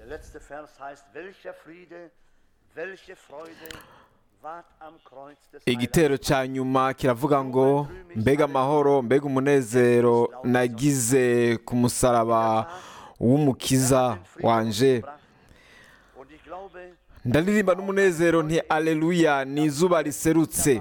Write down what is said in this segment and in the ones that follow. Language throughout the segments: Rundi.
Der letzte Vers heißt, welcher Friede, welche Freude ward am Kreuz des igitero cya nyuma kiravuga ngo mbega amahoro mbega umunezero nagize ku musaraba w'umukiza wanje Und ich glaube, ndaririmba n'umunezero nti aleluya ni izuba riserutse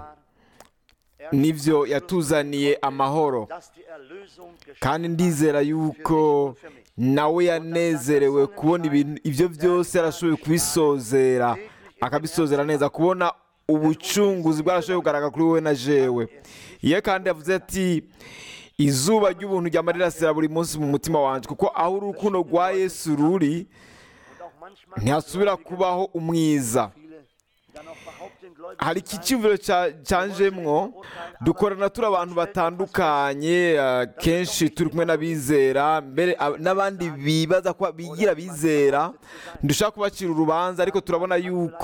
nibyo yatuzaniye amahoro dass die Erlösung geschah. kandi ndizera yuko nawe yanezerewe kubona ibintu ibyo byose yarashoboye kubisozera akabisozera neza kubona ubucunguzi bwarashoboye kugaragara kuri wowe na jewe iyo kandi yavuze ati izuba ry'ubuntu ryama rirasira buri munsi mu mutima wanjye kuko aho urukundo rwa yesu ruri Und auch manchmal ntihasubira kubaho umwiza viele, die dann auch behaupten, gläubig hari zu iki sein, cyumviro cya- cyanjemwo dukorana turi abantu batandukanye ah, kenshi turi kumwe n'abizera mbere ah, n'abandi bibaza ko bigira abizera ntidushaka kubacira urubanza ariko turabona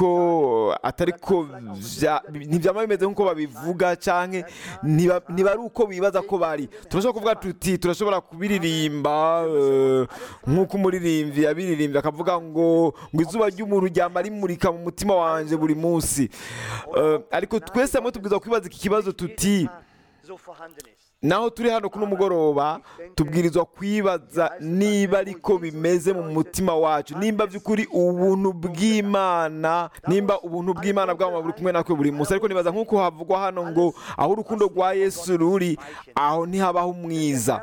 yuko atari ko bya- ntibyama bimeze nk'uko babivuga cyangwa ntiba ntiba ari uko bibaza ko bari turashobora kuvuga tuti turashobora kubiririmba eh, nk'uko umuririmbyi yabiririmbye akavuga ngo ngo izuba ry'umuntu ryama rimurika mu mutima wanjye buri munsi Eh, ariko twese hamwe tubwiza kwibaza iki kibazo tuti so vorhanden ist. naho turi hano kuno mugoroba tubwirizwa kwibaza niba ariko bimeze mu mutima wacu nimba by'ukuri ubuntu bw'imana nimba ubuntu bw'imana bwaba buri kumwe natwe buri munsi ariko nibaza nk'uko havugwa hano ngo aho urukundo rwa yesu ruri aho ntihabaho umwiza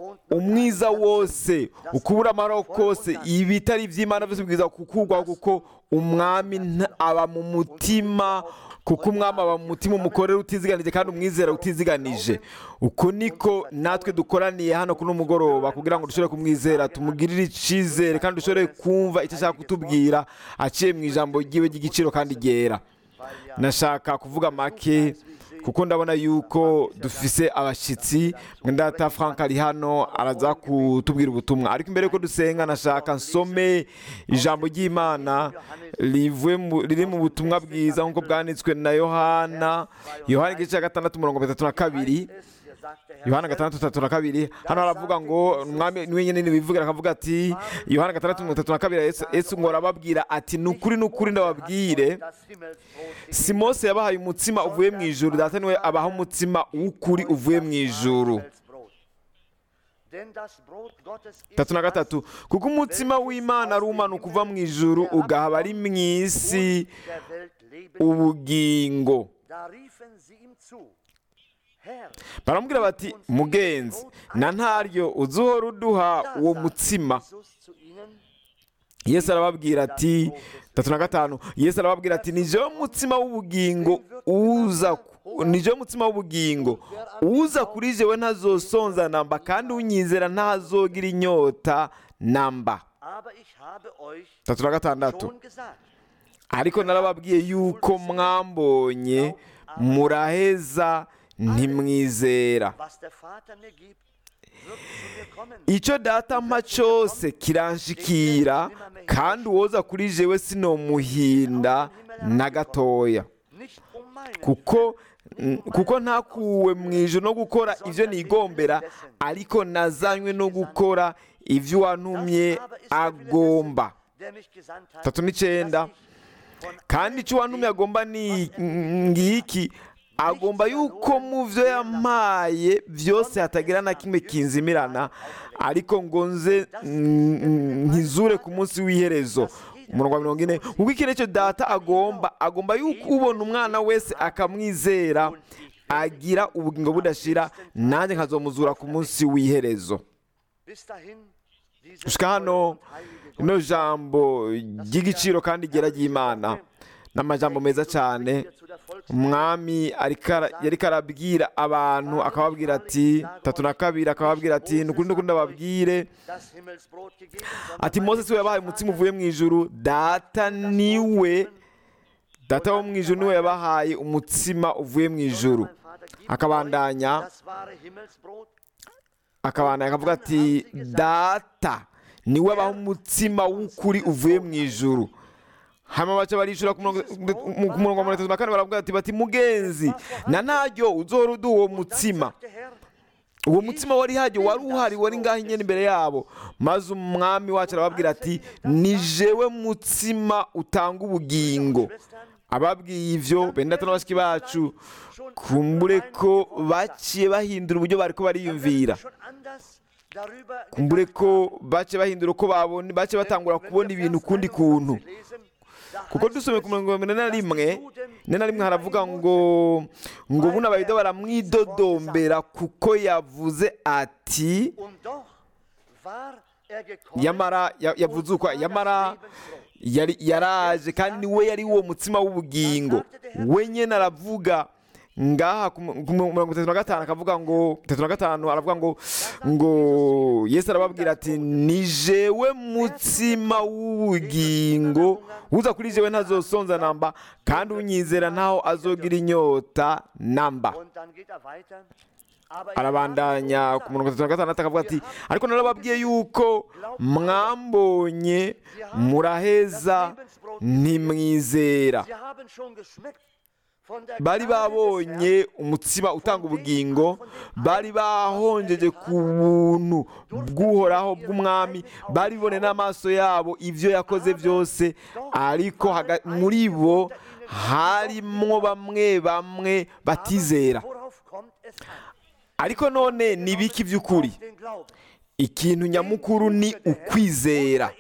umwiza wose ukubura amahoro kose ibitari iby'imana byose bibwirizwa kukurwaho kuko umwami nta- aba mu mutima kuko umwami aba mu mutima umukorera utiziganije kandi umwizera utiziganije uko niko natwe dukoraniye hano kuri uno mugoroba kugira ngo dushobore kumwizera tumugirire icyizere kandi dushobore kumva icyo ashaka kutubwira aciye mu ijambo ryiwe ry'igiciro kandi ryera nashaka kuvuga make kuko ndabona yuko dufise abashyitsi mwendata frank ari hano araza kutubwira ubutumwa ariko imbere yuko dusenga nashaka nsome ijambo ry'imana rivuye mu- riri mu butumwa bwiza nk'uko bwanditswe na yohana yohana igice cya gatandatu mirongo itatu na kabiri Es, hier sagt der Herr, yohana gatandatu tatu na kabiri hano haravuga ngo umwami niwe nyine nibivugira akavuga ati yohana gatandatu mirongo itatu na kabiri Yesu- yesu ngo arababwira ati ni ukuri ni ukuri ndababwire das Himmelsbrot si mose yabahaye umutsima uvuye mu ijuru data niwe abaha umutsima w'ukuri uvuye mu ijuru Himmelsbrot. Denn das Brot Gottes ist tatu na gatatu kuko umutsima w'imana ari umanuka uva mu ijuru ugahaba ari mu isi der Welt leben. ubugingo Da riefen sie ihm zu. Herr, baramubwira bati mugenzi na ntaryo uzi uhora uduha da uwo sagt mutsima Jesus zu ihnen, yesu arababwira ati tatu na gatanu yesu arababwira ati ni jewe mutsima w'ubugingo uza ni jewe mutsima w'ubugingo uza kuri jewe ntazosonza namba kandi unyizera ntazogira inyota namba aber ich habe euch tatu na gatandatu schon gesagt, ariko narababwiye yuko mwambonye muraheza ntimwizera was der Vater mir gibt, wird zu mir kommen. icyo data mpa cyose kiranshikira kandi uwoza kuri jewe sinomuhinda na gatoya Nicht um meinen kuko mm, kuko ntakuwe mu ijoro no gukora ibyo nigombera ariko nazanywe no gukora ibyo uwantumye agomba der mich gesandt hat, tatu n'icyenda dass ich von kandi icyo uwantumye agomba ni ngiki agomba yuko mu byo yampaye byose hatagira na kimwe kinzimirana ariko ngo nze mm, nkizure ku munsi w'iherezo umurongo wa mirongo ine kuko iki nicyo data agomba agomba yuko ubona umwana wese akamwizera agira ubugingo budashira nanjye nkazomuzura ku munsi w'iherezo bis dahin diese gushika hano treue und heilige rino jambo ry'igiciro kandi ryera ry'imana ni amajambo meza cyane Hier zu der Volks umwami ariko ara- yariko arabwira abantu akababwira ati tatu na kabiri akababwira ati ni ukuri n'ukuri ndababwire das Himmelsbrot gegeben, sondern ati mose si we yabahaye umutsima uvuye mu ijuru data niwe data wo mu ijuru niwe yabahaye umutsima uvuye mu ijuru mein Vater gibt akabandanya euch das wahre Himmelsbrot, akabandanya akavuga ati data niwe abaha umutsima w'ukuri uvuye mu ijuru hanyuma baca barishura ku murongo mu- ku murongo wa mirongo itatu na kane baravuga ati bati mugenzi na ntaryo uzohora uduha uwo mutsima der Herr, uwo mutsima wari hajya wari uhari wari ngaho nyine imbere yabo maze umwami wacu arababwira ati ni jewe mutsima utanga ubugingo ababwiye ibyo bene data na bashiki bacu kumbure ko baciye bahindura uburyo bari ko bariyumvira kumbure ko bace bahindura uko babona bace batangura kubona ibintu ukundi kuntu kuko dusomye ku mirongo ine na rimwe ine na rimwe haravuga ngo ngo buno abayuda baramwidodombera kuko yavuze ati yamara ya- yavuze uko yamara yari yaraje kandi niwe yari uwo mutsima w'ubugingo we nyine aravuga ngaha ku mu- ku mu- mirongo itatu na gatanu akavuga ngo itatu na gatanu aravuga ngo ngo yesu arababwira ati ni jewe mutsima w'ubugingo uza kuri jewe ntazosonza namba kandi unyizera ntaho azogira inyota namba arabandanya ku mirongo itatu na gatandatu akavuga ati ariko narababwiye yuko mwambonye muraheza ntimwizera bari babonye umutsima utanga ubugingo bari bahonjeje ku buntu bw'uhoraho bw'umwami bari bibone n'amaso yabo ibyo yakoze byose ariko haga- muri bo harimo bamwe bamwe batizera ariko none ni ibiki by'ukuri ikintu nyamukuru ni ukwizera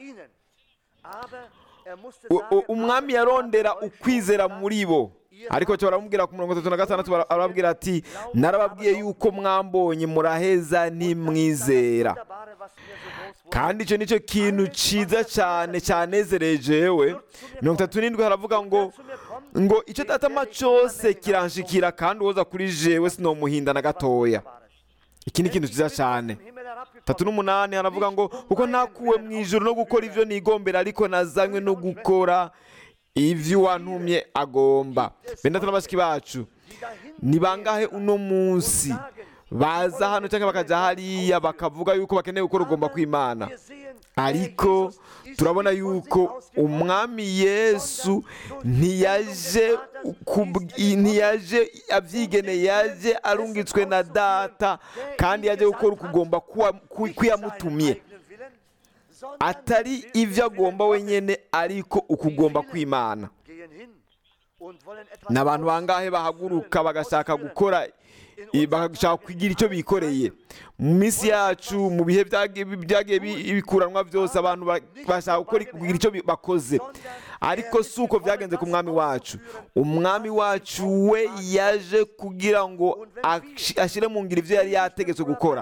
U- u- umwami yarondera ukwizera muri bo ariko cyo baramubwira ku mirongo itatu na gatandatu bara- arababwira ati narababwiye yuko mwambonye muraheza ntimwizera kandi icyo nicyo kintu cyiza cyane cyanezereje yewe mirongo itatu n'indwi haravuga ngo ngo icyo datama cyose kiranshikira kandi uwoza kuri jewe sinomuhinda na gatoya iki ni ikintu cyiza cyane tatu n'umunani haravuga ngo kuko ntakuwe mu ijoro no gukora ibyo nigombera ariko nazanywe no gukora ibyo uwantumye agomba benda tuna bashiki bacu ni bangahe uno munsi baza hano cyangwa bakajya hariya bakavuga yuko bakeneye gukora ugomba kwimana ariko turabona yuko umwami yesu ntiyaje kubw- ntiyaje abyigeneye yaje arungitswe na data kandi yaje gukora ukugomba kwiyamutumye atari ibyo agomba wenyine ariko ukugomba kwimana ni abantu bangahe bahaguruka bagashaka gukora i- bagashaka kugira icyo bikoreye mu minsi yacu mu bihe byagiye byagiye bi- bikuranwa byose abantu ba- bashaka gukora kugira icyo bi- bakoze ariko si uko byagenze ku mwami wacu umwami wacu we yaje kugira ngo ashi- ashyire mu ngiro ibyo yari yategetswe gukora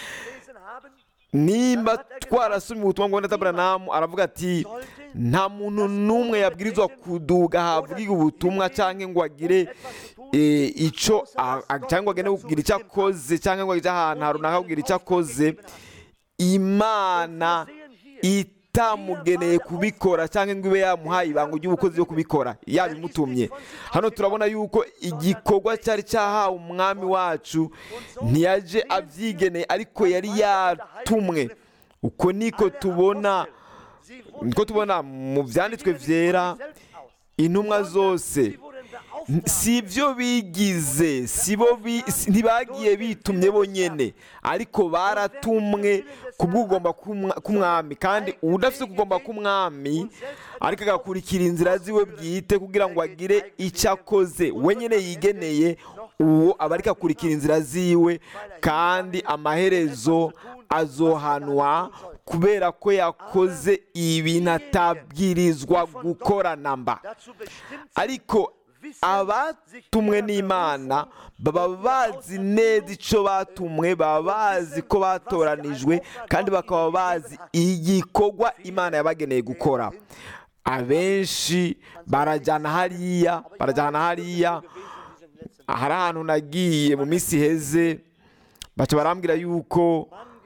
nimba twarasomye ubutumwa bwa Branamu aravuga ati nta muntu n'umwe yabwirizwa kuduga ahabwirwa ubutumwa cyangwa ngo agire eh, icyo a- a- cyangwa agende kugira icyo akoze cyangwa ngo ajye ahantu runaka kugira icyo akoze imana itamugeneye kubikora cyangwa ngo ibe yamuhaye ibanga ry'ubukozi byo kubikora yabimutumye hano turabona yuko igikorwa cyari cyahawe umwami wacu ntiyaje abyigeneye ariko yari yatumwe uko niko tubona niko tubona mu byanditswe byera intumwa zose si ibyo bigize si bo bi- si- ntibagiye bitumye bonyine ariko baratumwe ku bw'ugomba k'umwa- k'umwami kandi udafite kugomba k'umwami ariko agakurikira inzira ziwe bwite kugira ngo agire icyo akoze wenyine yigeneye uwo aba ariko akurikira inzira ziwe kandi amaherezo azohanwa kubera ko yakoze ibintu atabwirizwa gukora namba ariko abatumwe n'imana baba bazi neza icyo batumwe baba bazi ko batoranijwe kandi bakaba bazi igikorwa imana yabageneye gukora abenshi barajyana hariya barajyana hariya hari ahantu nagiye mu minsi iheze baca barambwira yuko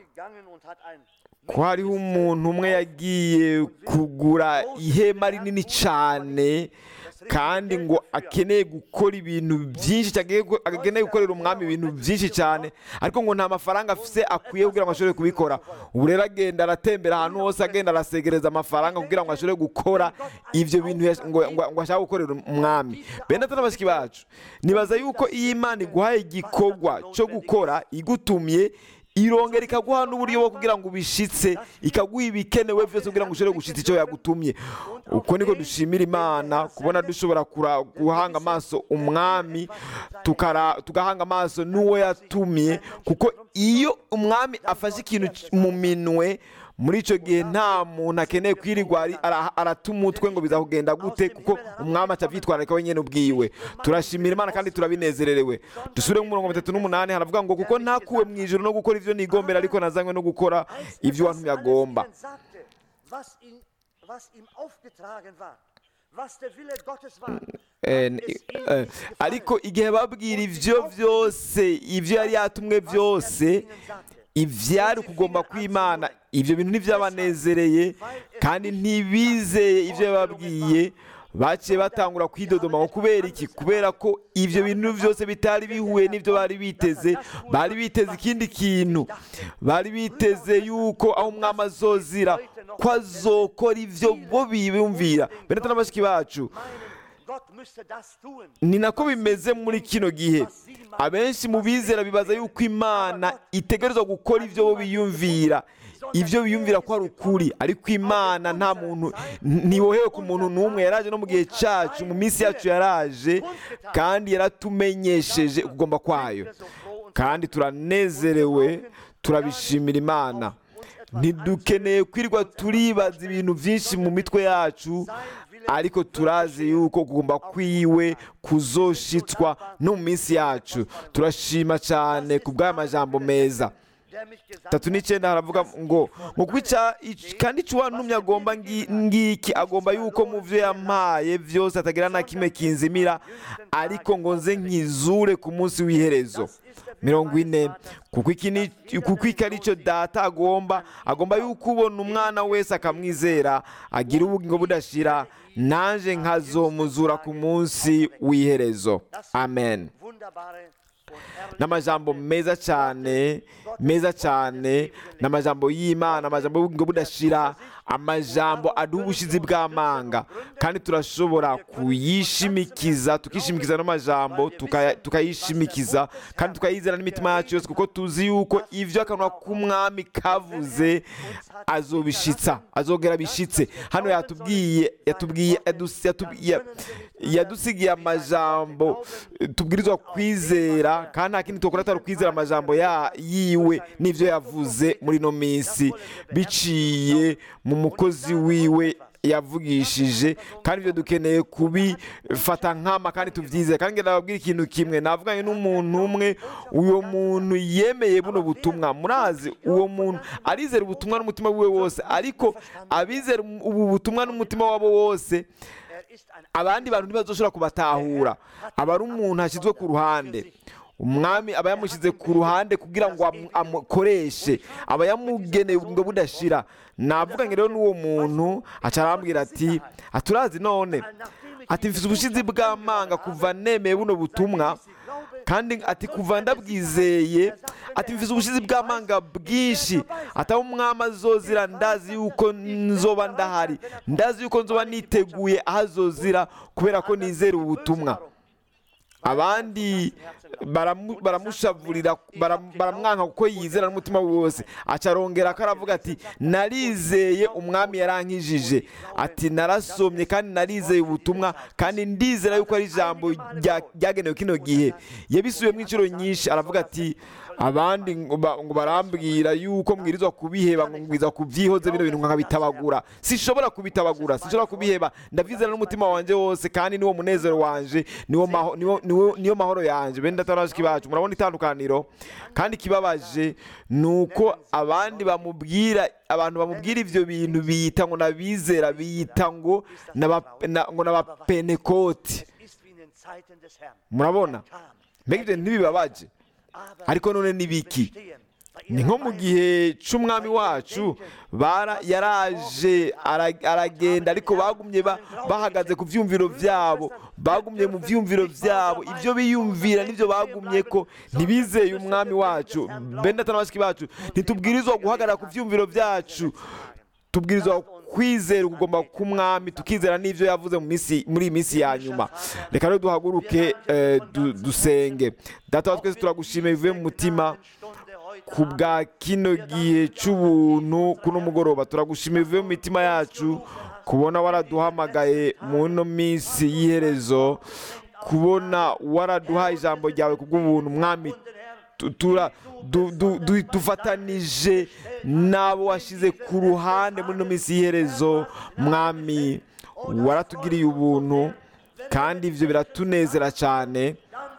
ko hariho umuntu umwe yagiye kugura ihema rinini cyane kandi ngo akeneye gukora ibintu byinshi cyane akeneye gukorera umwami ibintu byinshi cyane ariko ngo nta mafaranga afise akwiye kugira ngo ashobore kubikora ubu rero agenda aratembera ahantu hose agenda arasegereza amafaranga kugira ngo ashobore gukora ibyo bintu yash- ngo ngo- ngo ashaka gukorera umwami bene atari abashiki bacu nibaza yuko iyo imana iguhaye igikorwa cyo gukora igutumye irongera ikaguha n'uburyo bwo kugira ngo ubishitse ikaguha ibikenewe byose kugira ngo ushobore gushitsa icyo yagutumye uko niko dushimira imana kubona dushobora kura- guhanga amaso umwami tukara- tugahanga amaso n'uwo yatumye kuko iyo umwami afashe ikintu c- mu minwe muri icyo gihe nta muntu akeneye kwirirwa ari- ara- arata umutwe ngo bizakugenda gute kuko umwami aca abyitwararika wenyine ubwiwe turashimira imana kandi turabinezererewe dusubire mu mirongo itatu n'umunani haravuga ngo kuko ntakuwe mu ijoro no gukora ibyo nigombera ariko nazanywe no gukora ibyo wantumye agomba sagte, was ihm, was ihm aufgetragen war, was der Wille Gottes war. Eh, hat es ihm eh, nicht gefallen. ariko igihe babwira ibyo byose ibyo yari yatumwe byose ibyari kugomba kw'imana ibyo bintu ntibyabanezereye kandi ntibizeye ibyo yababwiye baciye batangura kwidodoma ngo kubera iki kubera ko ibyo bintu byose bitari bihuye n'ibyo bari biteze bari biteze ikindi kintu bari biteze yuko aho umwami azozira ko azokora ibyo bo bibumvira bene n'abashiki bacu Meinen, Gott müsste das tun. ni nako bimeze muri kino gihe abenshi mu bizera bibaza yuko imana itegerezwa gukora ibyo bo biyumvira ibyo biyumvira ko ari ukuri ariko imana nta muntu ntiwohewe ku muntu n'umwe yaraje no mu gihe cyacu mu minsi yacu yaraje kandi yaratumenyesheje ukugomba kwayo kandi turanezerewe turabishimira imana ntidukeneye kwirirwa turibaza ibintu byinshi mu mitwe yacu ariko turazi yuko kugomba kwiwe kuzoshitswa no mu minsi yacu turashima cyane ku bw'aya majambo meza Der mich gesandt tatu n'icyenda haravuga ngo ngo kwica kandi icyo uwantumye agomba ngi- ngiki agomba yuko mu byo yampaye byose atagira na kimwe kinzimira ariko ngo nze nkizure ku munsi w'iherezo mirongo ine kuko iki ni kuko iki ari cyo data agomba agomba yuko ubona umwana wese akamwizera agira ubugingo budashira naje nkazomuzura ku munsi w'iherezo amen wunderbare und herrliche n'amajambo meza cyane meza cyane n'amajambo y'imana amajambo y'ubugingo budashira amajambo aduha ubushizi bw'amanga kandi turashobora kuyishimikiza tukishimikiza n'amajambo tukaya- tukayishimikiza kandi tukayizera n'imitima yacu yose kuko tuzi yuko ibyo akanwa k'umwami kavuze azobishitsa azogera bishitse hano yatubwiye yatubwiye yadus- yatub- ya- yadusigiye amajambo tubwirizwa kwizera kandi nta kindi tukora atari ukwizera amajambo ya- yiwe n'ibyo yavuze muri ino minsi biciye mu mukozi wiwe yavugishije kandi ibyo dukeneye kubifata nkama kandi tubyizeye kandi ngenda babwira ikintu kimwe navuganye n'umuntu umwe uwo muntu yemeye buno butumwa murazi uwo muntu arizera ubutumwa n'umutima wiwe wose ariko abizera ubu butumwa n'umutima wabo wose Er ist ein abandi bantu ntibazoshobora kubatahura aba ari umuntu ashyizwe ku ruhande umwami aba yamushyize ku ruhande kugira ngo amu- amukoreshe aba yamugeneye ubugingo budashira navuganye rero n'uwo muntu aca arambwira ati aturazi none ati mfite ubushizi bw'amanga kuva nemeye buno butumwa kandi ati kuva ndabwizeye ati mfite ubushizi bw'amanga bwinshi ataba umwami azozira ndazi yuko nzoba ndahari ndazi yuko nzoba niteguye aho azozira kubera ko nizera ubutumwa abandi baramu- baramushavurira baram- baramwanka kuko yizera n'umutima we wose aca arongera ko aravuga ati narizeye umwami yarankijije ati narasomye kandi narizeye ubutumwa kandi ndizera yuko ari ijambo rya- ryagenewe kino gihe yabisubiyemo inshuro nyinshi aravuga ati abandi ngo ba- ngo barambwira yuko mbwirizwa kubiheba ngo mbwirizwa kubyihoze bino bintu nkabitabagura sinshobora kubitabagura sinshobora kubiheba ndabyizera n'umutima wanjye wose kandi niwo munezero wanje niwo maho- niwo- niwo- niyo mahoro yanjye bene datarashiki bacu murabona itandukaniro kandi ikibabaje ni uko abandi bamubwira abantu bamubwira ibyo bintu biyita ngo nabizera biyita ngo n'aba- na- ngo n'abapenekoti Es ist wie in den Zeiten des Herrn. murabona Kam. mbega ibyo ntibibabaje Aber ariko none ni biki bestehen. ni nko mu gihe c'umwami wacu bara yaraje ara- aragenda ariko bagumye ba- bahagaze ku vyumviro vyabo bagumye mu vyumviro vyabo ivyo biyumvira nivyo bagumye ko ntibizeye umwami wacu bene data na bashiki bacu ntitubwirizwa guhagarara ku vyumviro vyacu tubwirizwa kwizera ukugomba k'umwami tukizera n'ivyo yavuze mu minsi muri iyi minsi ya nyuma reka rero duhaguruke eh, du- dusenge data wa twese turagushimiye bivuye mu mutima ku bwa kino gihe cy'ubuntu kuno mugoroba turagushimiye bivuye mu mitima yacu kubona waraduhamagaye mu ino minsi y'iherezo kubona waraduhaye ijambo ryawe ku bw'ubuntu mwami tu- tura du- du- du- dufatanije n'abo washyize ku ruhande muri ino minsi y'iherezo mwami waratugiriye ubuntu kandi ibyo biratunezera cyane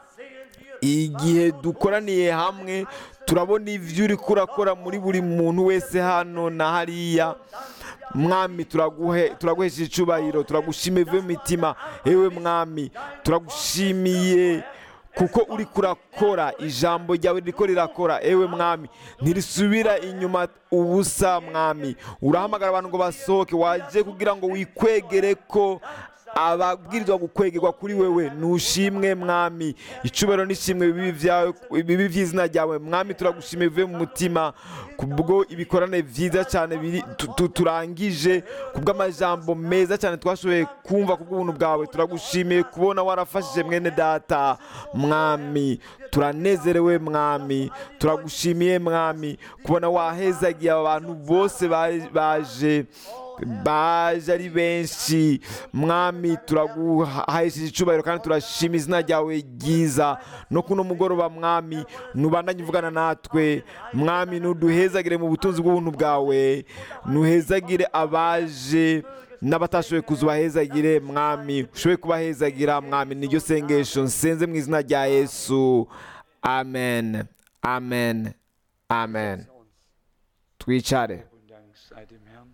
igihe dukoraniye hamwe turabona ibyo uri kurakora muri buri muntu wese hano na hariya mwami turaguhe turaguhesha icyubahiro turagushimiye bivuye mu mitima yewe mwami turagushimiye kuko uri kurakora ijambo ryawe riko rirakora ewe mwami ntirisubira inyuma ubusa mwami urahamagara abantu ngo basohoke waje kugira ngo wikwegere ko ababwirizwa gukwegerwa kuri wewe nushimwe mwami icubero n'ishimwe bibi vyawe bibi vy'izina ryawe mwami turagushimiye bivuye mu mutima kubwo ibikorane vyiza cyane biri tu- tu- turangije kubw'amajambo meza cyane twashoboye kumva kubw'ubuntu bwawe turagushimiye kubona warafashije mwene data mwami turanezerewe mwami turagushimiye mwami kubona wahezagiye aba bantu bose ba- baje baje ari benshi mwami turaguhahesheje icyubahiro kandi turashima izina ryawe ryiza no kuno mugoroba mwami nubandanye uvugana natwe mwami nuduhezagire mu butunzi bw'ubuntu bwawe nuhezagire abaje n'abatashoboye kuza ubahezagire mwami ushoboye kubahezagira mwami niryo sengesho nsenze mu izina rya yesu amen amen amen twicare Und Dank sei dem Herrn.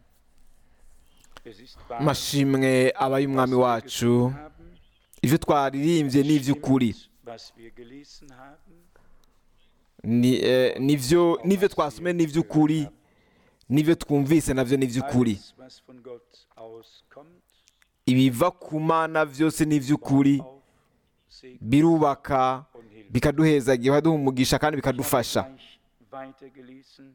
Es ist wahr, amashimwe aba y'umwami was wir wacu gesungen haben, ibyo twaririmbye ni iby'ukuri stimmt, was wir gelesen haben, Ni, eh, nivyo nivyo twasomye ni iby'ukuri nivyo twumvise navyo ni iby'ukuri alles, was von Gott auskommt, ibiva ku mana byose ni iby'ukuri auf Segen birubaka und Hilfe. bikaduhezagira bikaduha umugisha kandi bikadufasha Gleich weitergelesen.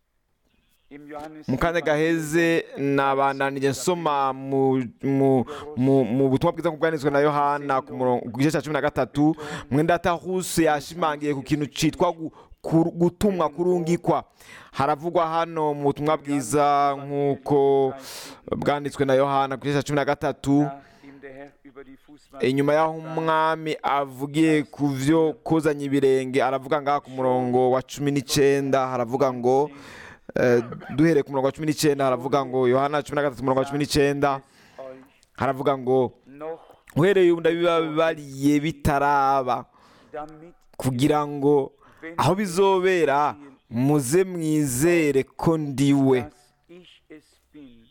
Im Johannes mu kanya gaheze nabandanije nsoma mu, mu, mu, mu butumwa bwiza bwanditswe na yohana ku murongo- ku gice cya cumi na gatatu mwendata huse yashimangiye ku kintu cyitwa gu- ku- gutumwa kurungikwa haravugwa hano mu butumwa bwiza nk'uko bwanditswe na yohana ku gice cya cumi na gatatu nachdem der Herr über die Fußwahl inyuma y'aho umwami avugiye ku byo kozanya ibirenge aravuga ngaha ku murongo wa cumi n'icyenda haravuga ngo eh, duhereye ku murongo wa cumi n'icyenda haravuga ngo yohana cumi na gatatu umurongo wa cumi n'icyenda euch haravuga ngo noch uhereye ubu ndabibabariye bitaraba damit kugira ngo aho bizobera muze mwizere ko ndiwe dass ich es bin,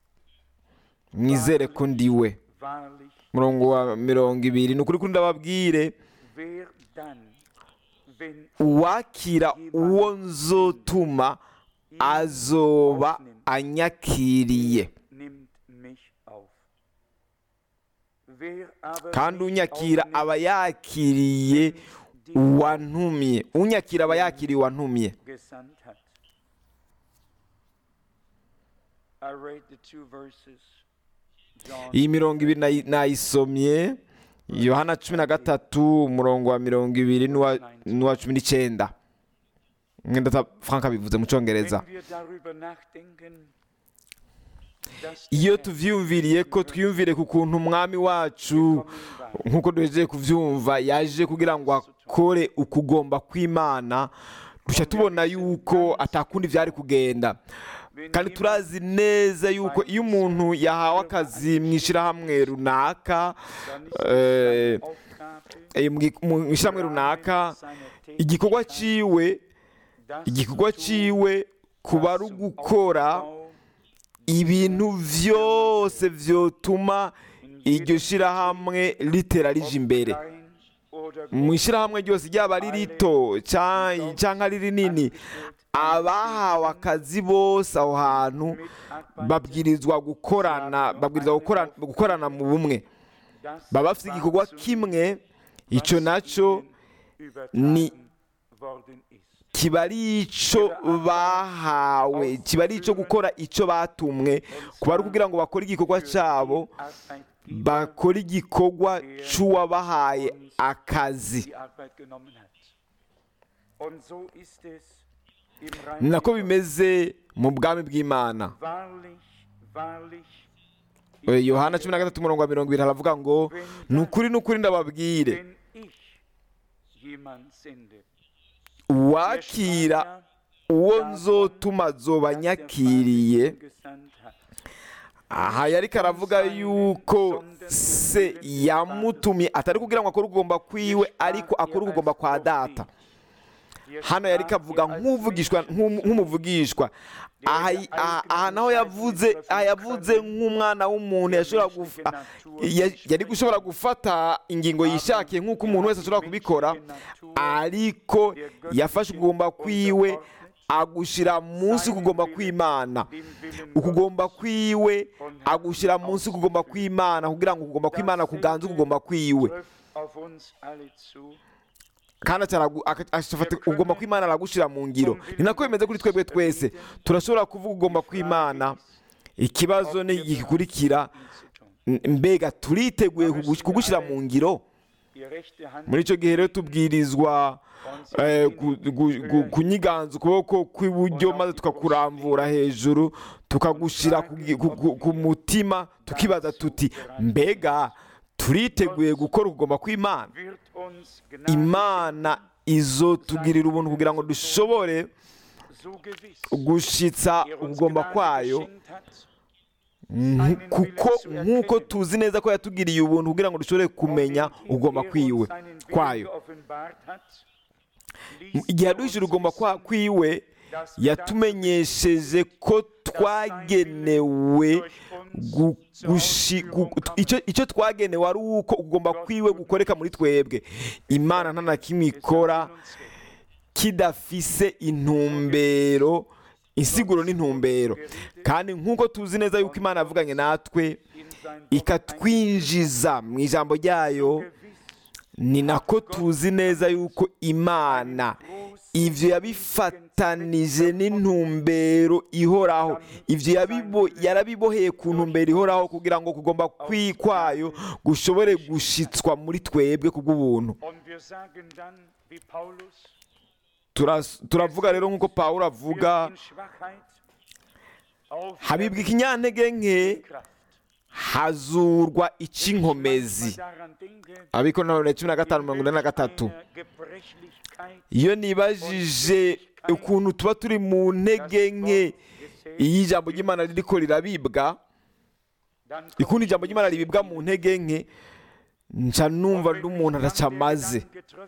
mwizere ko ndiwe wahrlich, umurongo wa mirongo ibiri ni ukuri kuri ndababwire wer dann, wenn uwakira uwo nzotuma azoba anyakiriye nimmt mich auf. Wer aber kandi mich unyakira aufnimmt, aba yakiriye uwantumye unyakira aba yakiriye uwantumye gesandt hat. I read the two verses. John iyi mirongo ibiri nayi- nayisomye yohana cumi na gatatu umurongo wa mirongo ibiri n'uwa n'uwa cumi n'icyenda mwenda ta- frank abivuze mu cyongereza Wenn wir darüber nachdenken, dass iyo der tuvyiyumviriye ko twiyumvire ku kuntu umwami wacu gekommen war, nk'uko duhejeje kubyumva yaje kugira ngo akore ukugomba kw'imana dushya tubona yuko atakundi byari kugenda kandi turazi neza yuko iyo umuntu yahawe akazi mu ishyirahamwe runaka dann ist äh, es seine Aufgabe, eh, mu gi- mu ishyirahamwe runaka seine igikorwa Tätigkeit, ciwe das igikorwa zu tun, ciwe kuba ari was zum ugukora Aufbau ibintu byose vyotuma in iryo jedem shyirahamwe ritera rije imbere klein oder mu groß ishyirahamwe ryose ryaba ari rito ca- canke ari rinini angestellt abahawe akazi bose aho hantu babwirizwa gukorana babwirizwa gukora- gukorana mu bumwe baba bafite igikorwa kimwe icyo nacyo ni kiba ari icyo bahawe kiba ari icyo gukora icyo batumwe kuba ari ukugira ngo bakore igikorwa cyabo bakore igikorwa cy'uwabahaye akazi ni nako bimeze mu bwami bw'imana Eh, yohana cumi na gatatu umurongo wa mirongo ibiri haravuga ngo ni ukuri ni ukuri ndababwire uwakira uwo nzotuma zoba nyakiriye aha yari karavuga yuko se yamutumye atari kugira ngo akore ugomba kwiwe ariko akore ugomba kwa data hano yari kavuga nk'uvugishwa nk'umu- nk'umuvugishwa aha aha- aha naho yavuze aha yavuze nk'umwana w'umuntu yashobora gufa ya- yari gushobora gufata ingingo yishakiye nk'uko umuntu wese ashobora kubikora ariko yafashe ukugomba kwiwe agushyira munsi kugomba kw'imana ukugomba kwiwe agushyira munsi kugomba kw'imana kugira ngo ukugomba kw'imana kuganze ukugomba kwiwe kandi acaragu- aka- ashafata ugomba kw'imana aragushyira mu ngiro ni nako bimeze kuri twebwe twese turashobora kuvuga ugomba kw'imana ikibazo ni gikurikira m- mbega turiteguye kugu- kugushyira mu ngiro muri icyo gihe rero tubwirizwa eh, gu- gu- gu- kunyiganza ukuboko kw'iburyo maze tukakurambura hejuru tukagushyira ku gi- ku- ku- ku mutima tukibaza tuti mbega turiteguye gukora ukugomba kw'imana imana izotugirira ubuntu kugira ngo dushobore gushitsa ubugomba kwayo nk- kuko nk'uko tuzi neza ko yatugiriye ubuntu kugira ngo dushobore kumenya ugomba kwiwe kwayo igihe yaduhishije ugomba kwa- kwiwe yatumenyesheje ko twagenewe gu- gushi- gu- icyo icyo twagenewe ari uko ugomba kwiwe gukoreka muri twebwe imana nta na kimwe ikora kidafise intumbero insiguro n'intumbero kandi nk'uko tuzi neza yuko imana yavuganye natwe ikatwinjiza mu ijambo ryayo ni nako tuzi neza yuko imana ibyo yabifatanije n'intumbero ihoraho ibyo yabibo- yarabiboheye ku ntumbero ihoraho kugira ngo kugomba kwi kwayo gushobore gushitswa muri twebwe kubw'ubuntu Turas- turavuga rero nk'uko pawulo avuga habibwa ikinyantege nke hazurwa icy'inkomezi abiko na cumi na gatanu mirongo ine na gatatu iyo nibajije ukuntu tuba turi mu ntege nke iyo ijambo ry'imana ririko rirabibwa ukuntu ijambo ry'imana ribibwa mu ntege nke nca numva n'umuntu araca amaze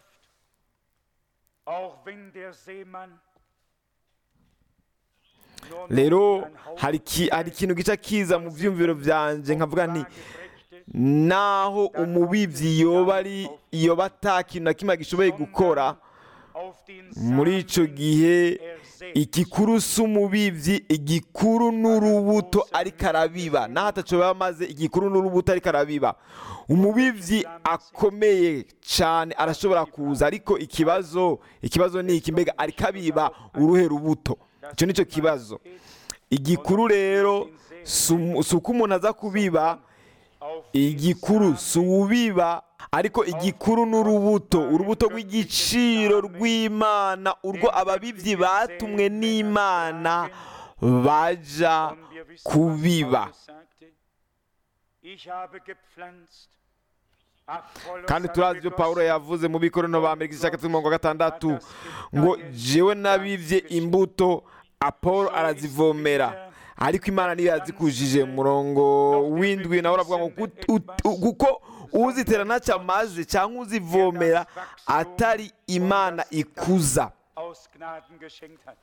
rero hari ki- hari ikintu gica kiza mu byumviro byanjye nkavuga nti naho umubibyi yoba ari yoba ata kintu na kimwe gishoboye gukora muri icyo gihe igikuru si umubibyi igikuru n'urubuto ariko arabiba naho atacoba maze igikuru n'urubuto ariko arabiba umubibyi akomeye cyane arashobora kuza ariko ikibazo ikibazo ni iki mbega ariko abiba uruhe rubuto icyo nicyo kibazo igikuru rero si umu- si uko umuntu aza kubiba igikuru si ubiba ariko igikuru n'urubuto urubuto rw'igiciro rw'imana urwo ababibyi batumwe n'imana baja kubiba kandi turazi ibyo pawulo yavuze mu bikorano ba mbere igice cya gatatu mirongo gatandatu ngo jewe nabibye imbuto apolo arazivomera ariko imana niyo yazikujije mu murongo w'indwi nawe uravuga ngo gut- ut- kuko uzitera ntacyo amaze cyangwa uzivomera atari imana ikuza aus Gnaden geschenkt hat.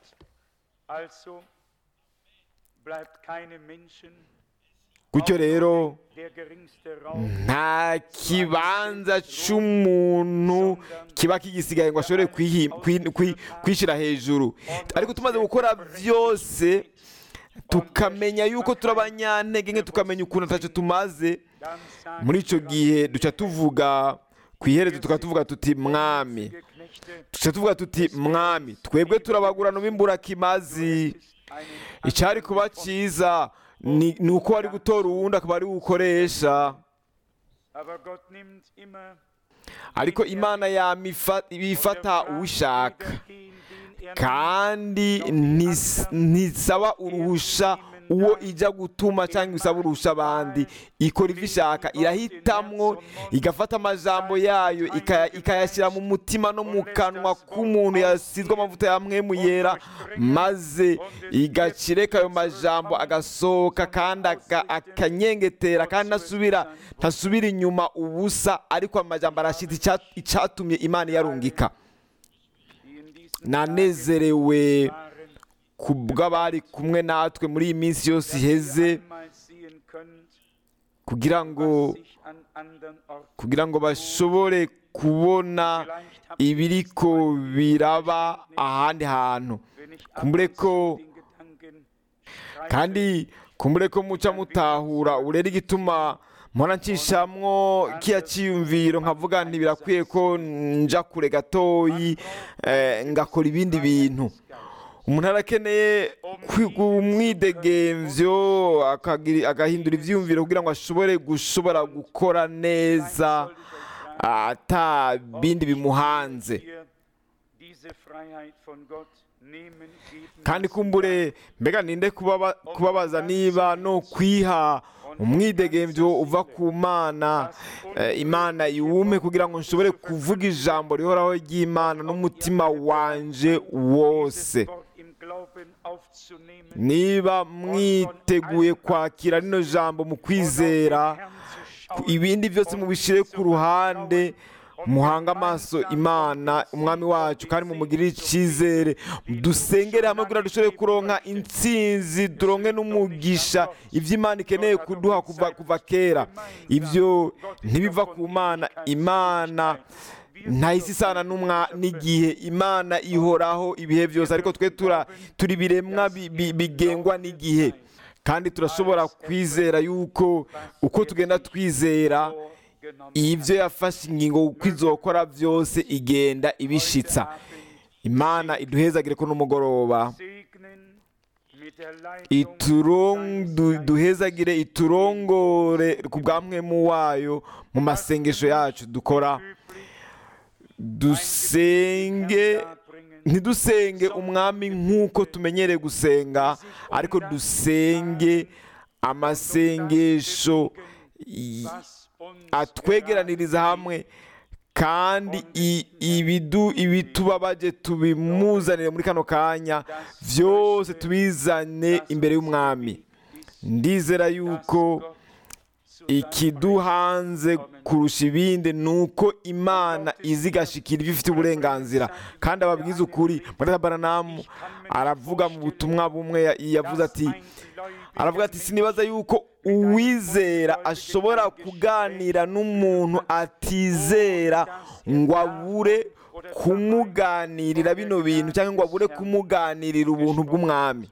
Also bleibt keinem Menschen gutyo rero der geringste Raum nta kibanza cy'umuntu kiba kigisigaye ngo ashobore kwihi- kwi- kwi- kwishyira hejuru ariko tumaze gukora byose tukamenya yuko turi abanyantege nke tukamenya ukuntu atacyo tumaze dann sagt muri icyo gihe duca tuvuga ku iherezo tukaba tuvuga tuti mwami ihr Knechte, duca tuvuga tuti mwami twebwe turabagurana b'imburakimazi einen icyari kuba cyiza ni ni uko wari gutora uwundi akaba ari gukoresha aber Gott nimmt immer ariko imana yamifa- ibifata uwishaka kandi ntis- ntisaba uruhusha uwo ijya gutuma cyangwa isaba uruhusha abandi ikora ibyo ishaka irahitamwo igafata amajambo yayo ikaya- ikayashyira mu mutima no mu kanwa k'umuntu yasizwe amavuta ya mwemu yera maze igakireka ayo majambo agasohoka kandi aka- akanyengetera kandi ntasubira ntasubira inyuma ubusa ariko amajambo arashyitse icya- icyatumye imana iyarungika nanezerewe ku bw'abari kumwe natwe muri iyi minsi yose iheze kugira ngo kugira ngo bashobore kubona ibiriko biraba ahandi hantu kumbure ko kandi kumbure ko muca mutahura urera igituma mpora ncishamwo kiya cyiyumviro nkavuga nti birakwiye ko nja kure gatoyi eh, ngakora ibindi bintu umuntu arakeneye kwiga umwidegemvyo akagira- agahindura ivyiyumviro kugira ngo ashobore gushobora gukora neza ata bindi bimuhanze kandi kumbure mbega ninde kubaba- kubabaza niba no kwiha umwidegemvyo uva ku mana eh, imana iwume kugira ngo nshobore kuvuga ijambo rihoraho ry'imana n'umutima wanje wose niba mwiteguye kwakira rino jambo mu kwizera ku- ibindi byose mubishyire ku ruhande muhange amaso imana umwami wacu kandi mumugirire icyizere dusengere hamwe kugira ngo dushobore kuronka intsinzi turonke n'umugisha ibyo imana ikeneye kuduha kuva, kuva kera ibyo ntibiva ku mana imana ntahise isana n'umwa n'igihe imana ihoraho ibihe byose ariko twe tura turi biremwa bi- bi- bigengwa n'igihe kandi turashobora kwizera yuko uko tugenda twizera ibyo yafashe ingingo uko izokora byose igenda ibishitsa imana iduhezagire ko n'umugoroba iturong- du- duhezagire iturongore ku bwa mwemu wayo mu masengesho yacu dukora dusenge ntidusenge umwami nk'uko tumenyereye gusenga ariko dusenge amasengesho i- atwegeraniriza hamwe kandi i- ibidu ibitubabaje tubimuzanire muri kano kanya byose tubizane imbere y'umwami ndizera yuko ikiduhanze kurusha ibindi ni uko imana izi igashikira ibyo ifite uburenganzira kandi ababwiza ukuri muri baranamu aravuga mu butumwa bumwe ya- yavuze ati aravuga ati sinibaza yuko uwizera ashobora kuganira n'umuntu atizera ngo abure kumuganirira bino bintu cyangwa ngo abure kumuganirira ubuntu bw'umwami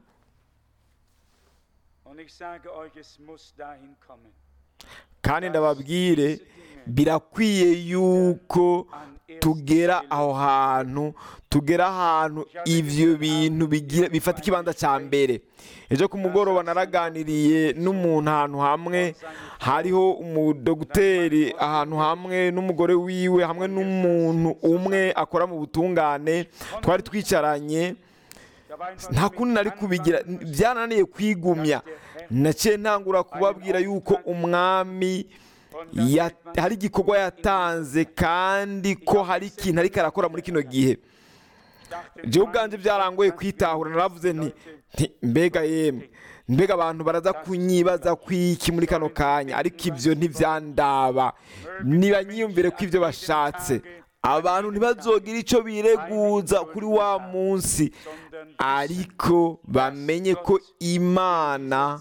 Und ich sage euch, es muss dahin kommen. kandi ndababwire birakwiye yuko tugera aho hantu tugera ahantu ibyo bintu bigira bifata ikibanza cya mbere ejo ku mugoroba naraganiriye n'umuntu ahantu hamwe hariho umudogiteri ahantu hamwe n'umugore wiwe hamwe n'umuntu umwe akora mu butungane twari twicaranye Da war einfach nta mit kundi nari kubigira byarananiye kwigumya naciye ntangura kubabwira yuko umwami ya- hari igikorwa yatanze kandi ko hari ikintu ariko arakora muri kino gihe jewe ubwanjye byarangoye kwitahura naravuze nti nti mbega yemwe mbega abantu baraza kunyibaza kwiki muri kano kanya ariko ibyo ntibyandaba niba nyiyumvire ko ibyo bashatse abantu ntibazogire icyo bireguza kuri wa munsi ariko bamenye ko imana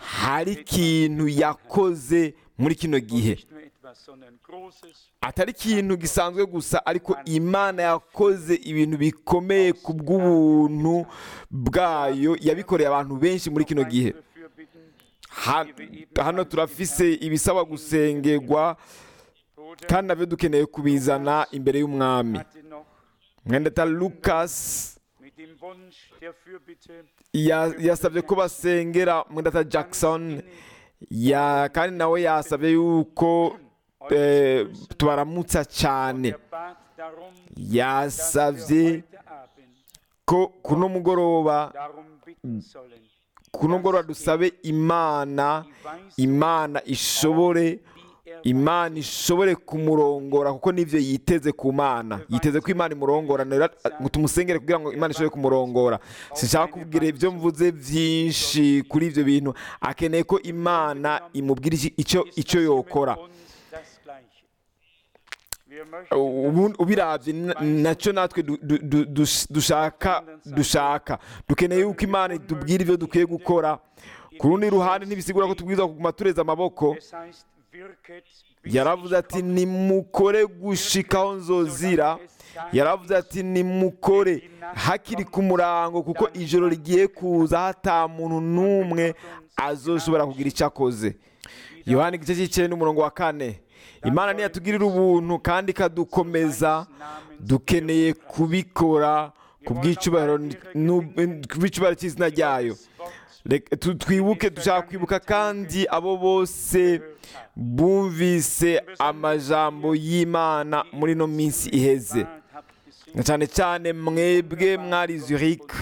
hari ikintu yakoze muri kino gihe Nicht nur etwas, sondern Großes. atari ikintu gisanzwe gusa ariko imana yakoze ibintu bikomeye ku bw'ubuntu bwayo yabikoreye abantu benshi muri kino gihe Dafür bitten, Ha- hano turafise ibisaba gusengerwa Bruder kandi nabyo dukeneye kubizana imbere y'umwami hatte noch mwendata lucas mit dem Wunsch der Fürbitte ya- yasabye ko basengera mwendata jackson ya kandi nawe yasabye yuko eh, tubaramutsa cyane er bat darum, dass wir yasabye heute Abend ko kuno mugoroba darum bitten sollen. kuno mugoroba dusabe imana Die Weisheit, imana ishobore wie er imana ishobore kumurongora kuko nibyo yiteze ku mana yiteze ko imana imurongora rero ngo tumusengere kugira ngo imana ishobore kumurongora sinshaka kubwira ibyo mvuze byinshi kuri ibyo bintu akeneye ko imana imubwira iki- icyo ist icyo das yokora mit uns das Gleiche. Wir möchten ubu ubirabye na- nacyo natwe du- du- du- dus- dushaka dushaka dukeneye yuko imana itubwira ibyo dukwiye gukora ku rundi ruhande ntibisigura ko tubwirizwa kuguma tureza amaboko Es heißt, wirket, bis yaravuze ich ati komme. nimukore gushikaho nzozira yaravuze ati nimukore hakiri ku murango kuko ijoro rigiye kuza hata muntu n'umwe azoshobora kugira icyo akoze yohani igice cy'icyenda umurongo wa kane imana ntiyatugirira ubuntu kandi ikadukomeza dukeneye kubikora ku bw'icyubahiro n'u- ku bw'icyubahiro cy'izina ryayo Reka- tu- twibuke dushaka kwibuka kandi abo bose bumvise amajambo y'imana muri ino minsi iheze na cyane cyane mwebwe mwari zurich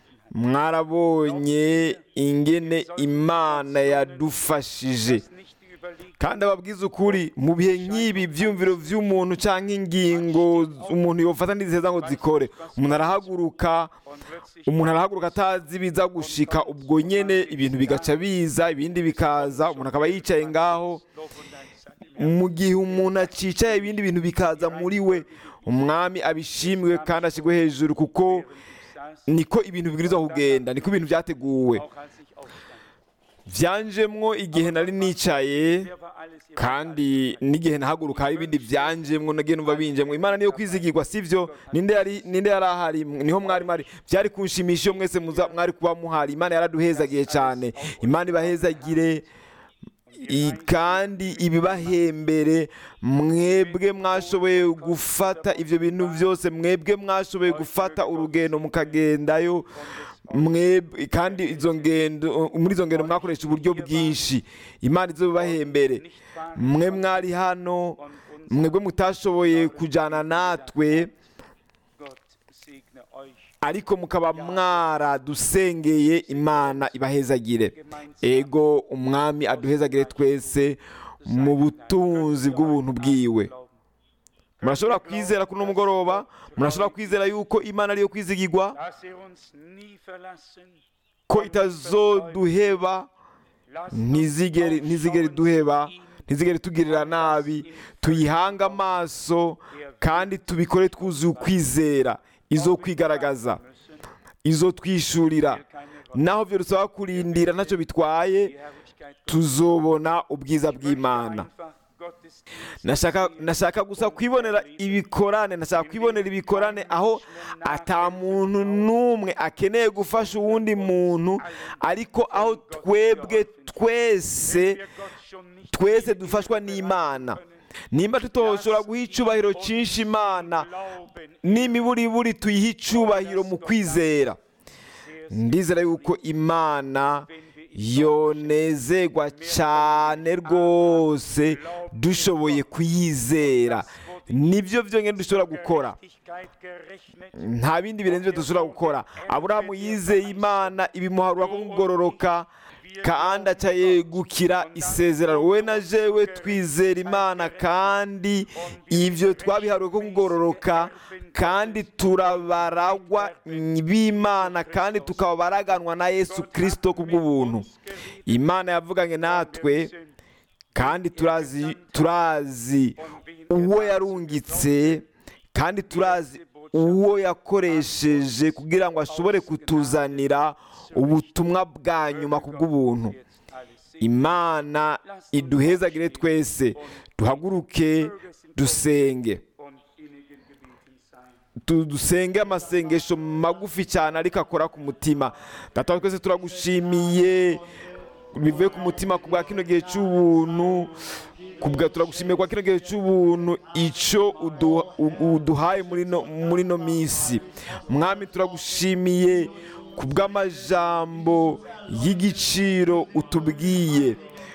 mwarabonye ingene imana yadufashije kandi ababwiza ukuri mu bihe nk'ibi ibyumviro by'umuntu cyangwa ingingo umuntu yofata n'iziheza ngo zikore umuntu arahaguruka umuntu arahaguruka atazi biza gushika ubwo nyene ibintu bigaca biza ibindi bikaza umuntu akaba yicaye ngaho mu gihe umuntu acicaye ibindi bintu bikaza muri we umwami abishimiwe kandi ashyirwe hejuru kuko niko ibintu bibwirizwa kugenda niko ibintu byateguwe byanjemwo igihe nari nicaye kandi n'igihe nahaguruka hari ibindi byanjemwo nagiye numva binjemwo imana niyo kwizigirwa sivyo ninde yari ninde yari ahari niho mwari mari byari kunshimisha iyo mwese muza- mwari kuba muhari imana yaraduhezagiye cyane imana ibahezagire i- kandi ibibahembere mwebwe mwashoboye gufata ibyo bintu byose mwebwe mwashoboye gufata urugendo mukagendayo mwebwe kandi izo ngendo muri izo ngendo mwakoresha uburyo bwinshi imana izo bibahembere mwe mwari hano mwebwe mutashoboye kujyana natwe Gott segne euch ariko mukaba mwaradusengeye imana ibahezagire ego umwami aduhezagire twese mu butunzi bw'ubuntu bwiwe murashobora kwizera kuri uno mugoroba murashobora kwizera yuko imana ariyo kwizigirwa dass er uns nie verlassen ko itazoduheba ntizigere ntizigere duheba ntizigere tugirira nabi tuyihange amaso kandi tubikore twuzuye ukwizera izo kwigaragaza izo twishurira naho byo dusaba kurindira ntacyo bitwaye die Herrlichkeit tuzobona ubwiza bw'imana einfach Gottesdienst nashaka nashaka gusa kwibonera ibikorane nashaka kwibonera ibikorane aho ata muntu n'umwe akeneye gufasha uwundi muntu ariko aho twebwe twese wir Gott schon nicht twese dufashwa n'imana nimba tutoshobora guha icyubahiro cyinshi imana glauben, n'imiburiburi tuyihe icyubahiro mu kwizera ndizera yuko imana yonezerwa cyane rwose dushoboye kuyizera nibyo byonyine dushobora gukora Gerechtigkeit gerechnet, nta bindi birenze ibyo dushobora gukora aburahamu yizeye imana ibimuharura ko kugororoka kandi aca yegukira isezerano we na jewe twizera imana kandi ibyo twabiharuwe ko kugororoka kandi turabaragwa b'imana kandi tukaba baraganwa na yesu kirisito ku bw'ubuntu imana yavuganye natwe kandi turazi turazi uwo yarungitse kandi turazi uwo yakoresheje kugira ngo ashobore kutuzanira ubutumwa bwa nyuma ku bw'ubuntu jetzt alles imana iduhezagire twese duhaguruke dusenge und innigen Gebeten sein. Tu- dusenge amasengesho magufi cyane ariko akora ku mutima data wa twese turagushimiye bivuye ku mutima ku bwa kino gihe cy'ubuntu ku bwa turagushimiye kwa kino gihe cy'ubuntu icyo udu- u- uduhaye muri no muri no minsi mwami turagushimiye ku bw'amajambo y'igiciro utubwiye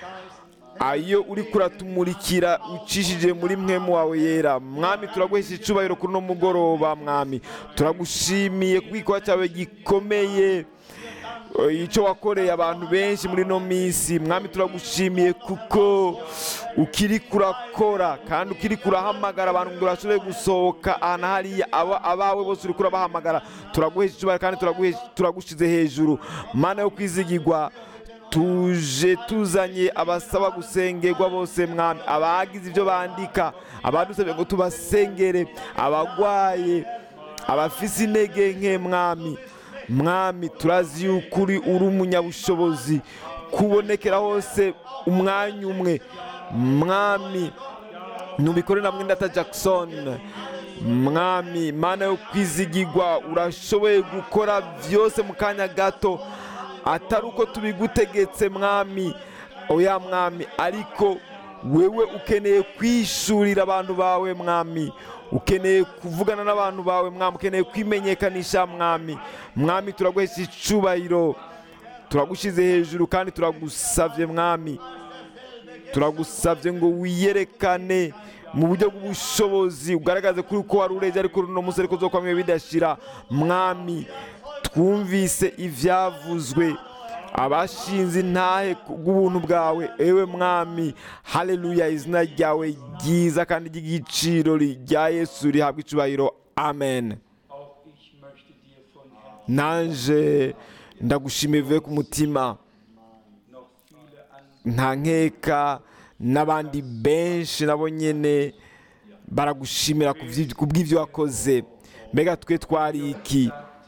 ayo uri kuratumurikira ucishije muri mwemu wawe yera mwami turaguhesha icyubahiro kuri uno mugoroba mwami turagushimiye ku gikorwa cyawe gikomeye eh, icyo wakoreye abantu benshi muri ino minsi mwami turagushimiye kuko ukiri kurakora kandi ukiri kurahamagara abantu ngo bashobore gusohoka ahantu hariya aba- abawe bose uri kurabahamagara turaguhesha icyubahiro kandi turaguhesha- turagushyize hejuru mana yo kwizigirwa tuje tuzanye abasaba gusengerwa bose mwami abagize ibyo bandika abadusabye ngo tubasengere abagwaye abafise intege nke mwami mwami turazi yuko uri uri umunyabushobozi kubonekera hose umwanya umwe mwami nubikore na mwendata jackson mwami mana yo kwizigirwa urashoboye gukora byose mu kanya gato atari uko tubigutegetse mwami oya mwami ariko wewe ukeneye kwishurira abantu bawe mwami ukeneye kuvugana n'abantu bawe mwami ukeneye kwimenyekanisha mwami mwami turaguhesha icubahiro turagushyize hejuru kandi turagusabye mwami turagusabye ngo wiyerekane mu buryo bw'ubushobozi ugaragaze kuri uko wari urebye ariko uno munsi ariko zo kwamwe bidashira mwami twumvise ibyavuzwe abashinze intahe bw'ubuntu bwawe ewe mwami haleluya izina ryawe ryiza kandi ry'igiciro rya yesu rihabwa icubahiro amen Auch ich möchte dir von Herzen nanje ndagushimiye bivuye ku mutima noch viele andere nta nkeka n'abandi benshi nabo nyine baragushimira ku bw'ibyo- ku bw'ibyo wakoze mbega twe twari iki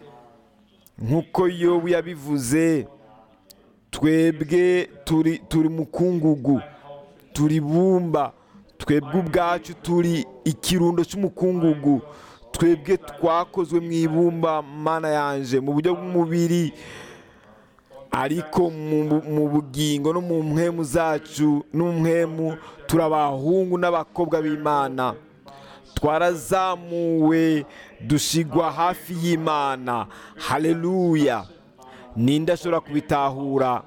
nk'uko yobu yabivuze twebwe turi turi mukungugu turi bumba twebwe ubwacu turi ikirundo cy'umukungugu twebwe twakozwe mu ibumba mana yanje mu buryo bw'umubiri ariko mu mu bugingo no mu mpwemu zacu no mu mpwemu turi abahungu n'abakobwa b'imana twarazamuwe dushigwa hafi y'imana haleluya ninde ashobora kubitahura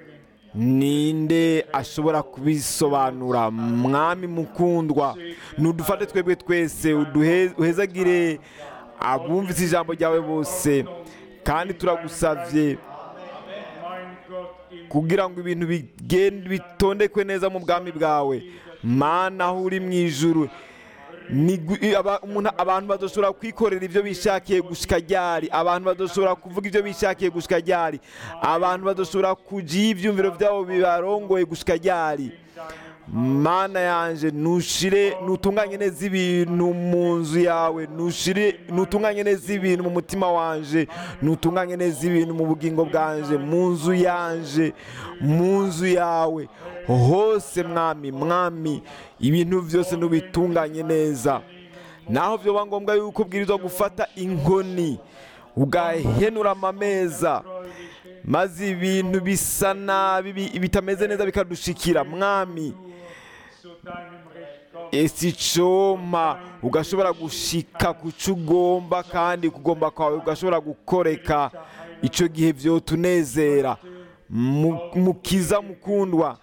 ninde ashobora kubisobanura mwami mukundwa nudufate twebwe twese uduhe- uhezagire abumvise ijambo ryawe bose kandi turagusabye mein Gott im kugira ngo ibintu bigende bitondekwe neza mu bwami bwawe mana aho uri mu ijuru ni gu- i- aba- umuntu- abantu badashobora kwikorera ibyo bishakiye gushika ryari abantu badashobora kuvuga ibyo bishakiye gushika ryari abantu badashobora kugira ibyumviro byabo bibarongoye gushika ryari mana yanje nushire nutunganye neza ibintu mu nzu yawe nushire nutunganye neza ibintu mu mutima wanje nutunganye neza ibintu mu bugingo bwanje mu nzu yanje mu nzu yawe hose mwami mwami ibintu byose nubitunganye neza naho byoba ngombwa yuko ubwirizwa gufata inkoni ugahenura amameza maze ibintu bisa nabi bi- bitameze neza bikadushikira mwami zu deinem Recht kommt. ese icoma ugashobora gushika ku cyo ugomba kandi kugomba kwawe ugashobora gukoreka icyo gihe byotunezera Mu- mukiza mukundwa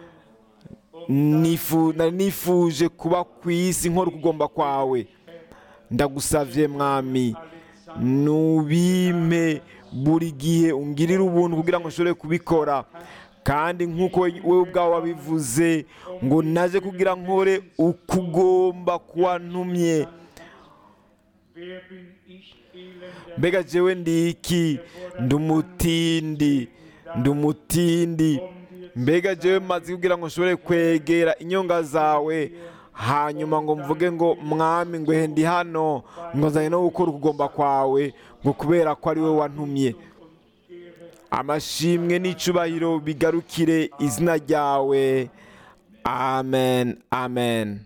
Nifu- nari nifuje kuba ku isi nkora ukugomba kwawe ndagusavye mwami nubime buri gihe ungirire ubuntu kugira ngo nshobore kubikora kandi nk'uko wowe ubwawe wabivuze ngo naje kugira nkore ukugomba kuwantumye Wer bin ich, elender mbega jewe ndi iki ndi umutindi ndi umutindi mbega jewe maze kugira ngo nshobore kwegera inyonga zawe hanyuma ngo mvuge ngo mwami ngo ndi hano ngo nzanye no gukora ukugomba kwawe ngo kubera ko ari wowe wantumye amashimwe n'icubahiro bigarukire izina ryawe amen amen